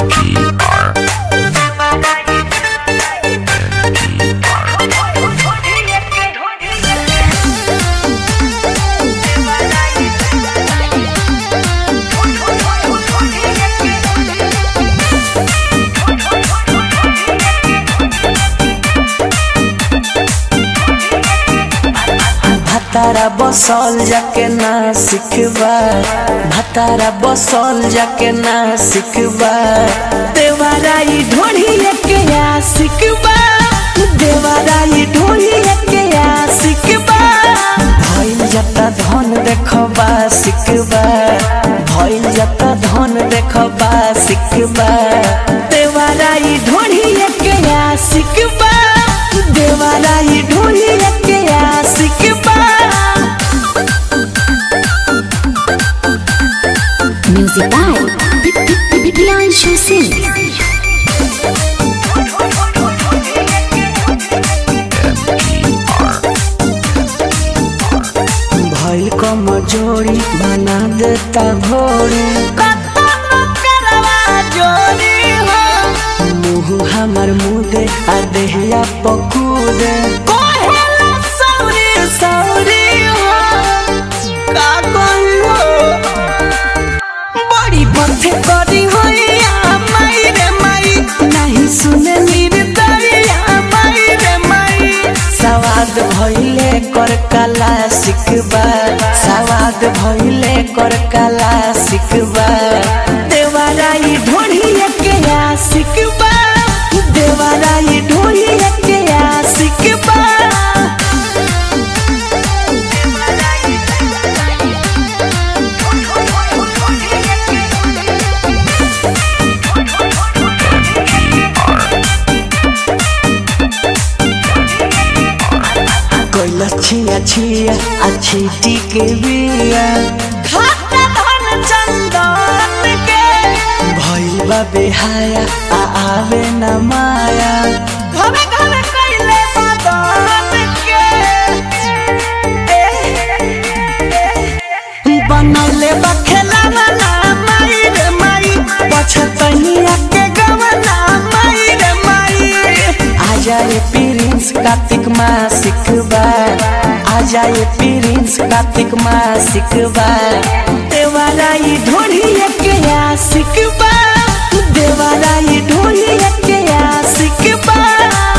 भातारा बसल जाके ना सिखबा भातारा बसल जाके ना सिखबा देवाराई ढोढ़िए के आ सिखबा देवाराई ढोढ़िए के आ सिखबा भइल जता धन देखबा सिखबा भइल जता धन देखबा सिखबा देवाराई ढोढ़िए के आ सिखबा देवाराई ढोढ़िए के आ सिखबा Music by Priyanshu Singh. भइल कमजोरी बना देता घोड़ी मुँह हमर मुदे आ देहिया पकूदे बड़ी बथे करी होइया माई रे माई नहीं सुने निर्दरिया माई रे माई सवाद भइले कर कला सिखबा सवाद भइले कर कला सिखबा देवाराई ढोढ़िए के आ सिखबा देवाराई ढोढ़िए के आ सिखबा कोइला छिया छिया अच्छी टीके बिया खाता धन चंदन के भइल बा बेहाया आ आवे न माया घरे घरे कइले मदन के बनौले बा खेलावा ना माई रे माई पछतनिया के गवना माई रे माई आ जाए प्रिंस कार्तिक माँ सिखबा आ जाए प्रिंस कार्तिक माँ सिखबा देवाराई ढोढ़िए के आ सिखबा देवाराई ढोढ़िए के आ सिखबा